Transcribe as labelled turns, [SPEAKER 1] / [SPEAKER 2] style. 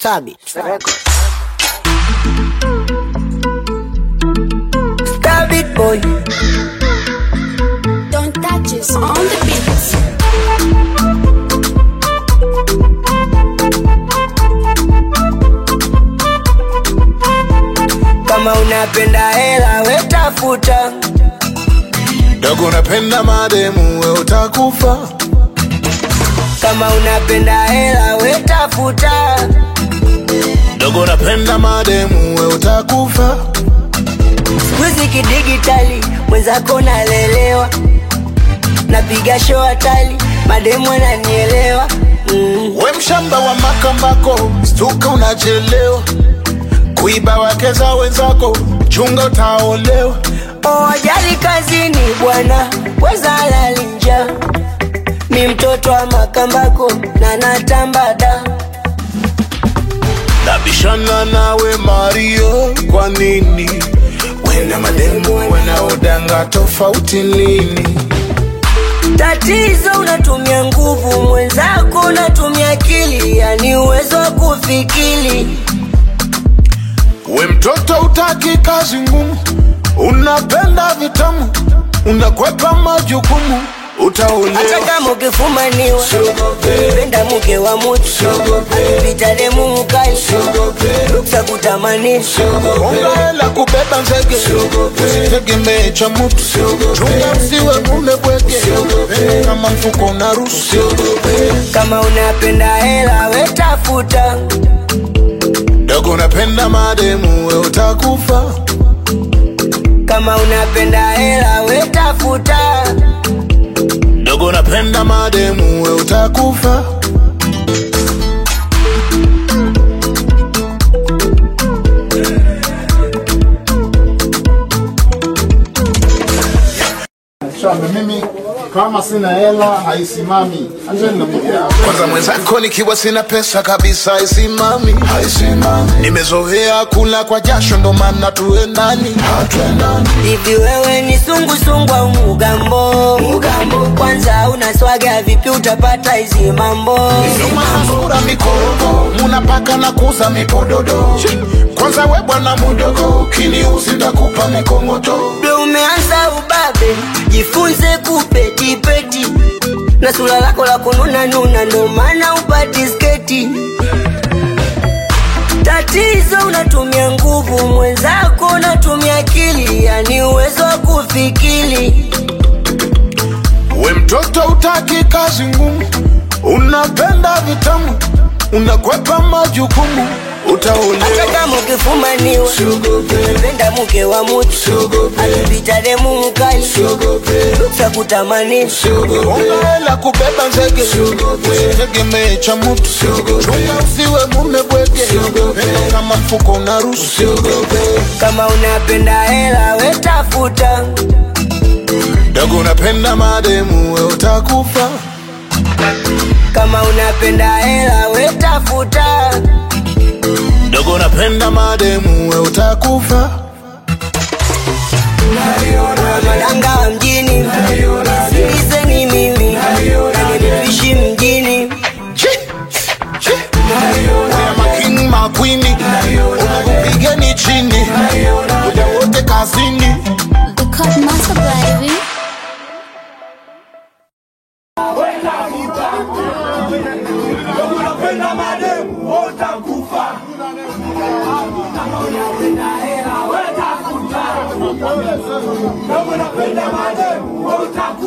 [SPEAKER 1] Stabit.
[SPEAKER 2] Stabit boy.
[SPEAKER 3] Don't touch us on the beats.
[SPEAKER 2] Kama unapenda hela we tafuta,
[SPEAKER 4] dogo unapenda mademu we utakufa
[SPEAKER 2] kama unapenda hela we tafuta,
[SPEAKER 4] dogo unapenda mademu we utakufa
[SPEAKER 2] Sikuizi kidigitali mwenzako nalelewa, napiga show hatali, mademu ananielewa mm.
[SPEAKER 4] we mshamba wa makambako stuka unachelewa kuiba wake za wenzako chunga utaolewa
[SPEAKER 2] Oh, ajali kazini bwana, weza lalinja mi mtoto wa makambako na natambada
[SPEAKER 4] nabishana nawe mario kwa nini wena mademu wanaodanga tofauti lini
[SPEAKER 2] Tatizo unatumia nguvu, mwenzako unatumia akili, yani uwezo wa kufikiri.
[SPEAKER 4] we mtoto utaki kazi ngumu unapenda vitamu unakwepa majukumu
[SPEAKER 2] Hata
[SPEAKER 4] utaolewa
[SPEAKER 2] kama ukifumaniwa, penda mke wa mutu, pita demu mkali, ruksa kutamanisha.
[SPEAKER 4] Unga hela kubeba nzege usitegemee cha mtu chunga usiwe mume bwege kama mfuko unaruhusu
[SPEAKER 2] Kama unapenda hela we tafuta,
[SPEAKER 4] dogo unapenda mademu we utakufa
[SPEAKER 2] kama unapenda hela we tafuta,
[SPEAKER 4] dogo unapenda mademu we utakufa
[SPEAKER 5] Shamba mimi kama sina hela haisimami. Acheni na mimi hapa.
[SPEAKER 4] kwanza mwenzako nikiwa sina pesa kabisa haisimami nimezoea kula kwa jasho ndo maana tuendani
[SPEAKER 2] hivi wewe ni sungusungu au mugambo? Mugambo kwanza unaswaga vipi, utapata hizi mambo?
[SPEAKER 4] Sura mikorogo munapaka na kuza mipododo kwanza we bwana mudogo kiniuzi ndakupa mikongoto
[SPEAKER 2] Ndo umeanza ubabe, jifunze kupetipeti na sura lako la kununa nuna, ndo maana upati sketi. Tatizo unatumia nguvu, mwenzako unatumia akili, yani uwezo wa kufikiri.
[SPEAKER 4] we mtoto utaki kazi ngumu unapenda vitamu unakwepa majukumu
[SPEAKER 2] Hata
[SPEAKER 4] utaolewa
[SPEAKER 2] kama ukifumaniwa, penda mke wa mutu, akipita demu mkali, ruksa kutamanisha.
[SPEAKER 4] unga hela kubeba nzege usitegemee cha mtu chunga usiwe mume bwege kama mfuko unaruhusu
[SPEAKER 2] Kama unapenda hela we tafuta,
[SPEAKER 4] dogo unapenda mademu we utakufa
[SPEAKER 2] kama unapenda hela we tafuta,
[SPEAKER 4] dogo unapenda mademu we utakufa
[SPEAKER 2] madanga wa mjini, sikizeni mimi, nanipishi mjini.
[SPEAKER 4] Oya making makwini unakupigeni chini muda wote kazini
[SPEAKER 3] The cut master baby.
[SPEAKER 6] unapenda mademu utakufa kama unapenda hela wetafuta kama unapenda mademu utakufa